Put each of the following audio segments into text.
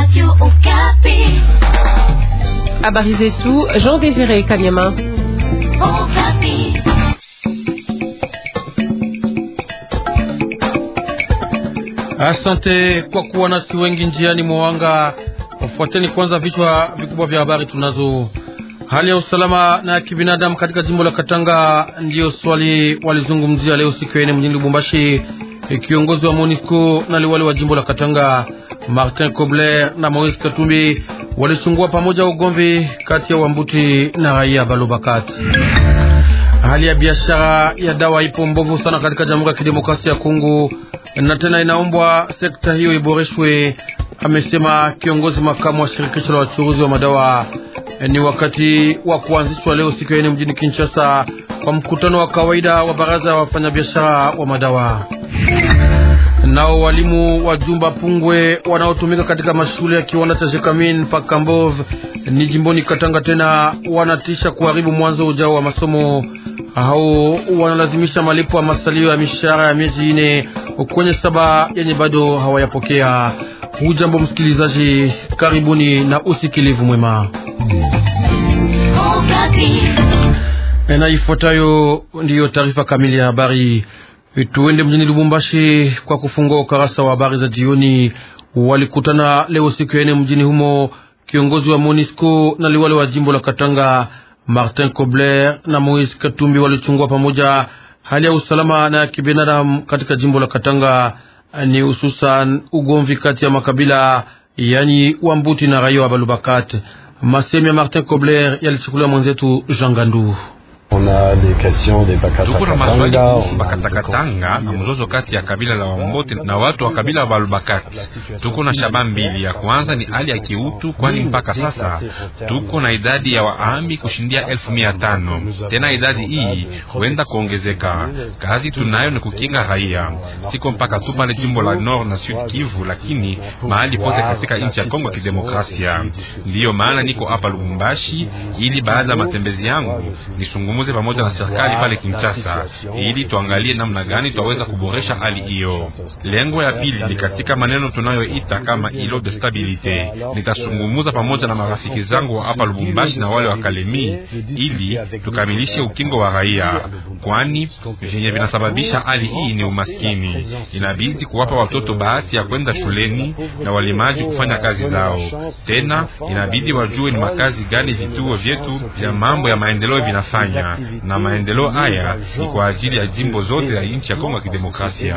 Habari zetu Jean Désiré Kanyama. Asante kwa kuwa nasi wengi njiani mwanga. Fuateni kwanza vichwa vikubwa vya habari tunazo. Hali ya usalama na ya kibinadamu katika jimbo la Katanga ndiyo swali walizungumzia leo siku ya ine mjini Lubumbashi. Kiongozi wa MONUSCO na liwali wa jimbo la Katanga Martin Kobler na Moise Katumbi walisungua pamoja ugomvi kati ya Wambuti na raia Balobakati. Hali ya biashara ya dawa ipo mbovu sana katika Jamhuri ya Kidemokrasia ya Kongo na tena inaombwa sekta hiyo iboreshwe, amesema kiongozi makamu wa shirikisho la wachuruzi wa madawa. Ni wakati wa kuanzishwa leo siku ya ine mjini Kinshasa kwa mkutano wa kawaida wa baraza ya wafanyabiashara wa madawa. Nao walimu wa Jumba Pungwe wanaotumika katika mashule ya kiwanda cha Jekamin Pakambov ni jimboni Katanga tena wanatisha kuharibu mwanzo ujao wa masomo. Hao wanalazimisha malipo ya masalio ya mishahara ya miezi ine kwenye saba yenye bado hawayapokea. Hujambo msikilizaji, karibuni na usikilivu mwema. Na ifuatayo ndiyo taarifa kamili ya habari. Tuende mjini Lubumbashi kwa kufungua ukarasa wa habari za jioni. Walikutana leo siku ya ine mjini humo kiongozi wa MONUSCO na liwali wa jimbo la Katanga Martin Kobler na Moise Katumbi walichungua pamoja hali ya usalama na ya kibinadamu katika jimbo la Katanga, ni hususan ugomvi kati ya makabila yani Wambuti na raia wa Balubakat. Masemi ya Martin Kobler yalichukuliwa mwenzetu Jean Gandu. Tuko na maswali kuhusu Bakatakatanga na mzozo kati ya kabila la Wambote na watu wa kabila wa Balubakati. Tuko na shaba mbili. Ya kwanza ni hali ya kiutu, kwani mpaka sasa tuko na idadi ya waami kushindia elfu mia tano. Tena idadi hii huenda kuongezeka. Kazi tunayo ni kukinga raia, siko mpaka tu pale jimbo la Nord na Sud Kivu, lakini mahali pote katika nchi ya Kongo ya Kidemokrasia. Ndiyo maana niko hapa Lubumbashi ili baada ya matembezi yangu nisungumuze pamoja na serikali pale Kinshasa ili tuangalie namna gani twaweza kuboresha hali hiyo. Lengo ya pili ni katika maneno tunayoita kama ilo de stabilite. Nitasungumuza pamoja na marafiki zangu hapa Lubumbashi na wale wa Kalemi ili tukamilishe ukingo wa raia, kwani vyenye vinasababisha hali hii ni umaskini. Inabidi kuwapa watoto bahati ya kwenda shuleni na walimaji kufanya kazi zao. Tena inabidi wajue ni makazi gani vituo vyetu vya mambo ya maendeleo vinafanya na maendeleo haya ni kwa ajili ya jimbo zote ya nchi ya Kongo ya Kidemokrasia.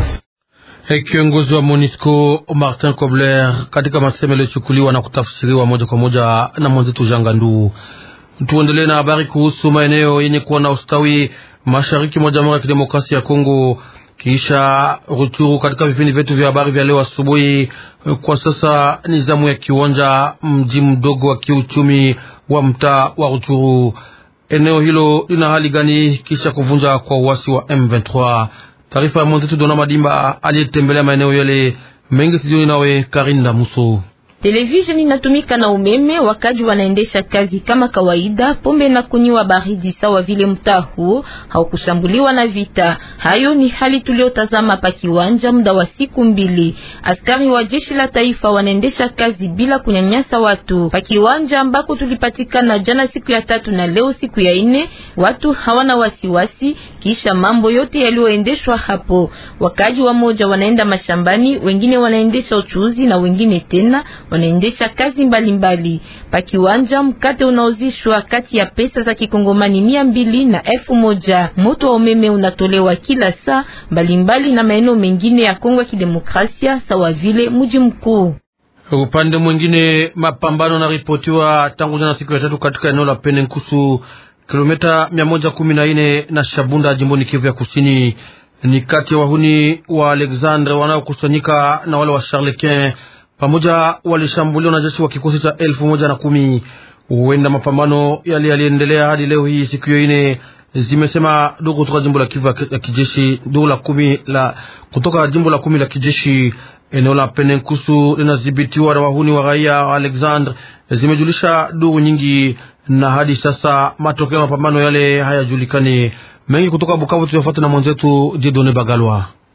Hey, kiongozi wa MONUSCO Martin Kobler katika masemo yaliyochukuliwa na kutafsiriwa moja kwa moja na mwenzetu Jangandu. Tuendelee na habari kuhusu maeneo yenye kuwa na ustawi mashariki mwa Jamhuri ya Kidemokrasia ya Kongo kisha Ruchuru. Katika vipindi vyetu vya habari vya leo asubuhi, kwa sasa ni zamu ya Kiwanja, mji mdogo wa kiuchumi wa mtaa wa Ruchuru. Eneo hilo lina hali gani kisha kuvunja kwa uasi wa M23? Taarifa ya mwenzetu Dona Madimba aliyetembelea maeneo yale mengi sijoni, nawe Karinda Muso. Televisheni inatumika na umeme, wakaji wanaendesha kazi kama kawaida. Pombe na kunywa baridi sawa vile mtaa huo haukushambuliwa na vita. Hayo ni hali tuliotazama pa kiwanja muda wa siku mbili. Askari wa jeshi la taifa wanaendesha kazi bila kunyanyasa watu pa kiwanja ambako tulipatikana jana siku ya tatu na leo siku ya ine. Watu hawana wasiwasi kisha mambo yote yaliyoendeshwa hapo. Wakaji wa moja wanaenda mashambani, wengine wanaendesha uchuuzi na wengine tena wanaendesha kazi mbalimbali pa kiwanja. Mkate unaozishwa kati ya pesa za kikongomani mia mbili na elfu moja. Moto wa umeme unatolewa kila saa mbalimbali na maeneo mengine ya Kongo ya Kidemokrasia sawa vile mji mkuu. Upande mwingine, mapambano yanaripotiwa tangu jana siku ya tatu katika eneo la Pene Nkusu, kilomita mia moja kumi na nne na Shabunda, jimboni Kivu ya Kusini. Ni kati ya wahuni wa Alexandre wanaokusanyika na wale wa Charlequin pamoja walishambuliwa na jeshi wa kikosi cha elfu moja na kumi. Huenda mapambano yale yaliendelea hadi leo hii siku hiyo ine, zimesema ndugu kutoka jimbo la Kivu ya kijeshi, ndugu la kumi la kutoka jimbo la kumi la kijeshi. Eneo la Penenkusu linadhibitiwa na wahuni wa raia wa Alexandre, zimejulisha duru nyingi, na hadi sasa matokeo ya mapambano yale hayajulikani. Mengi kutoka Bukavu tuyafuate na mwenzetu Jedone Bagalwa.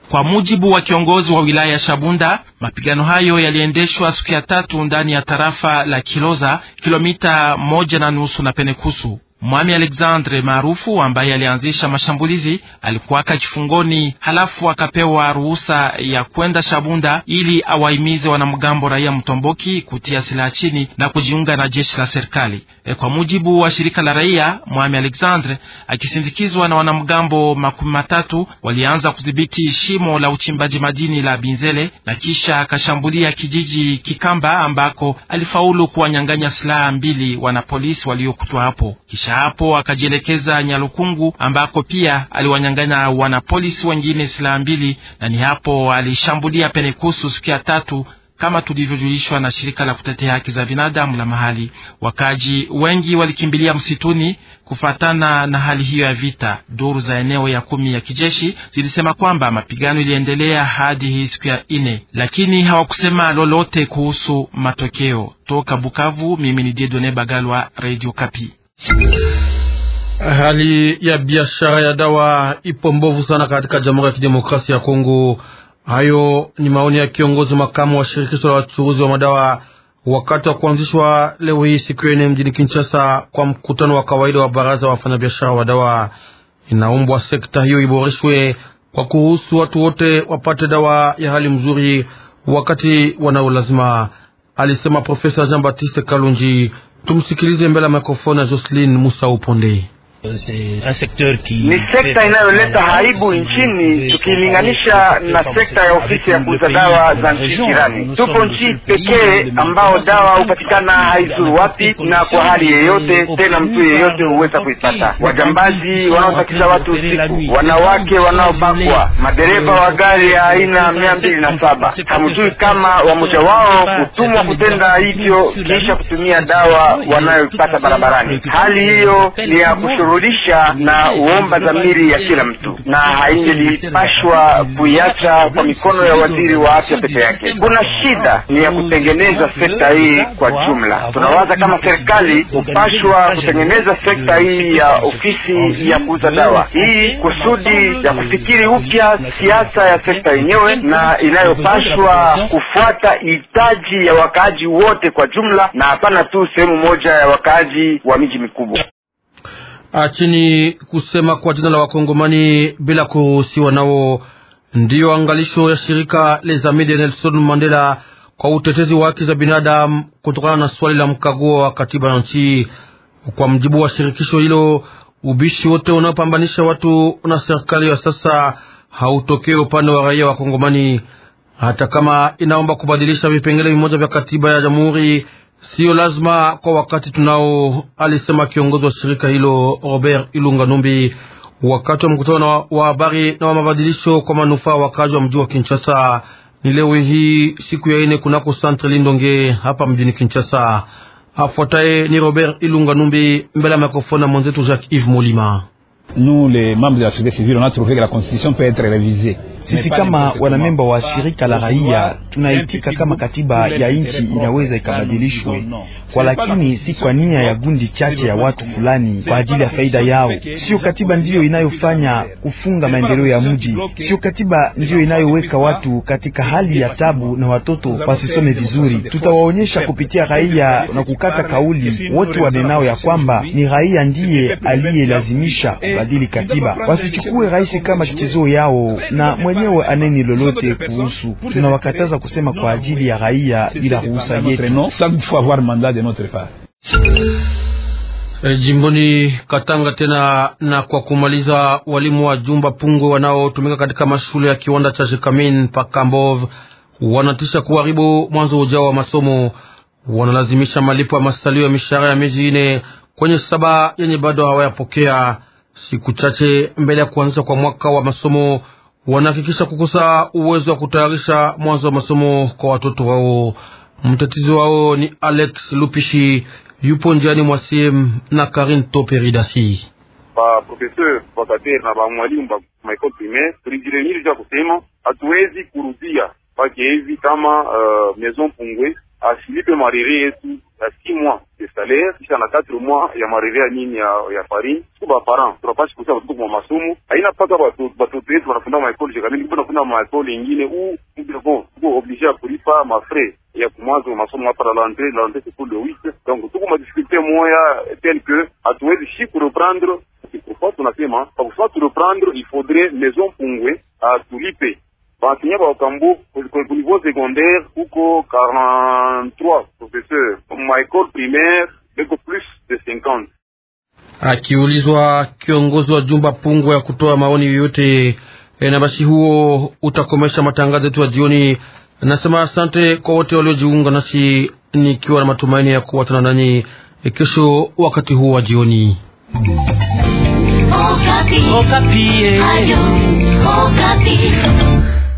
Kwa mujibu wa kiongozi wa wilaya ya Shabunda, mapigano hayo yaliendeshwa siku ya tatu ndani ya tarafa la Kiloza, kilomita moja na nusu na Penekusu. Mwami Alexandre maarufu ambaye alianzisha mashambulizi alikuwaka kifungoni, halafu akapewa ruhusa ya kwenda Shabunda ili awahimize wanamgambo raia Mtomboki kutia silaha chini na kujiunga na jeshi la serikali. E, kwa mujibu wa shirika la raia, Mwami Alexandre akisindikizwa na wanamgambo makumi matatu walianza kudhibiti shimo la uchimbaji madini la Binzele na kisha akashambulia kijiji Kikamba ambako alifaulu kuwanyang'anya silaha mbili wanapolisi waliokutwa hapo kisha hapo akajielekeza Nyalukungu ambako pia aliwanyang'anya wanapolisi wengine silaha mbili, na ni hapo alishambulia Penekusu siku ya tatu kama tulivyojulishwa na shirika la kutetea haki za binadamu la mahali. Wakaji wengi walikimbilia msituni kufatana na hali hiyo ya vita. Duru za eneo ya kumi ya kijeshi zilisema kwamba mapigano iliendelea hadi hii siku ya ine, lakini hawakusema lolote kuhusu matokeo. Toka Bukavu, mimi ni Diedone Bagalwa, Radio Kapi. Hali ya biashara ya dawa ipo mbovu sana katika Jamhuri ya Kidemokrasia ya Kongo. Hayo ni maoni ya kiongozi makamu wa shirikisho la wachuruzi wa madawa wakati wa kuanzishwa leo hii siku ya nne mjini Kinshasa kwa mkutano wa kawaida wa baraza wa wafanyabiashara wa dawa. Inaombwa sekta hiyo iboreshwe kwa kuruhusu watu wote wapate dawa ya hali mzuri wakati wanao lazima, alisema Profesa Jean Baptiste Kalunji. Tumsikilize mbele ya mikrofoni ya Jocelyn Musa Uponde. Ni sekta inayoleta aibu nchini tukilinganisha na sekta ya ofisi ya kuuza dawa za nchi jirani. Tupo nchi pekee ambao dawa hupatikana haizuru wapi na kwa hali yeyote, tena mtu yeyote huweza kuipata. Wajambazi wanaotakisha watu usiku, wanawake wanaobakwa, madereva wa gari ya aina mia mbili na saba, hamjui kama wamoja wao hutumwa kutenda hivyo kisha kutumia dawa wanayoipata barabarani. Hali hiyo ni ya rudisha na uomba dhamiri ya kila mtu, na haingelipashwa kuiacha kwa mikono ya waziri wa afya peke yake. Kuna shida ni ya kutengeneza sekta hii kwa jumla. Tunawaza kama serikali hupashwa kutengeneza sekta hii ya ofisi ya kuuza dawa hii kusudi ya kufikiri upya siasa ya sekta yenyewe na inayopashwa kufuata hitaji ya wakaaji wote kwa jumla, na hapana tu sehemu moja ya wakaaji wa miji mikubwa. Achini kusema kwa jina la Wakongomani bila kuruhusiwa nao, ndiyo angalisho ya shirika Les Amis de Nelson Mandela kwa utetezi wa haki za binadamu kutokana na swali la mkaguo wa katiba ya nchi. Kwa mjibu wa shirikisho hilo, ubishi wote unaopambanisha watu na serikali ya sasa hautokee upande wa raia wa Kongomani, hata kama inaomba kubadilisha vipengele vimoja vya katiba ya jamhuri Siyo lazima kwa wakati tunao, alisema kiongozi wa shirika hilo Robert Ilunga Numbi wakati wa mkutano wa habari na wa mabadilisho kwa manufaa wakazi wa mji wa Kinshasa. Ni leo hii siku ya ine kunako Centre Lindonge hapa mjini Kinshasa. Afuataye ni Robert Ilunga Numbi mbele ya mikrofoni na mwenzetu Jacques Yves Molima. Nous les membres de la société civile on a trouvé que la constitution peut être révisée. Sisi kama wanamemba wa shirika la raia tunaitika kama katiba ya nchi inaweza ikabadilishwe, kwa lakini si kwa nia ya gundi chache ya watu fulani kwa ajili ya faida yao. Sio katiba ndiyo inayofanya kufunga maendeleo ya mji, sio katiba ndiyo inayoweka watu katika hali ya tabu na watoto wasisome vizuri. Tutawaonyesha kupitia raia na kukata kauli wote wanenao ya kwamba ni raia ndiye aliyelazimisha kubadili katiba, wasichukue rais kama kichezo yao na mwenyewe aneni lolote kuhusu. Tunawakataza kusema kwa ajili ya raia bila ruhusa yetu. E, jimboni Katanga tena na kwa kumaliza, walimu wa jumba pungwe wanaotumika katika mashule ya kiwanda cha Jekamin Pakambov wanatisha kuharibu mwanzo ujao wa masomo. Wanalazimisha malipo ya masalio ya mishahara ya miezi ine kwenye saba yenye bado hawayapokea. Siku chache mbele ya kuanzisha kwa mwaka wa masomo wanahakikisha kukosa uwezo wa kutayarisha mwanzo wa masomo kwa watoto wao. Mtetezi wao ni Alex Lupishi, yupo njiani mwa sim na Karin Toperidasi. Ba professeur bakater na ba mwalimu ba maekole primaire tulijiremiri ja kusema hatuwezi kurudia pake hivi kama uh, Maison Pungwe asilipe marire yetu ya six mois de salaire kisha na quatre mois ya marire ya nini ya, ya farine siku ba parents tunapashi kusa watoto kwa masomo haina paka batoto yetu wanafunda maekole jekamili kuna kuna maekole ingine u bon tuko obligé ya kulipa mafrais ya kumwanzo masomo hapa la l'entrée la l'entrée c'est pour le 8 donc tuko ma difficulté moya tel que hatuwezi shi kureprendre pourquoi tunasema kwa kusema tureprendre il faudrait maison Pungwe atulipe bansenya ba Okambo ku niveau secondaire kuko 43 professeurs ma école primaire beko plus de 50 Akiulizwa kiongozi wa jumba Pungwe ya kutoa maoni yoyote e, na basi huo utakomesha matangazo yetu ya jioni. Nasema asante kwa wote waliojiunga nasi, nikiwa na matumaini ya kuwatana nanyi e, kesho wakati huu wa jioni. Okapi. Okapi. Ayo, Okapi.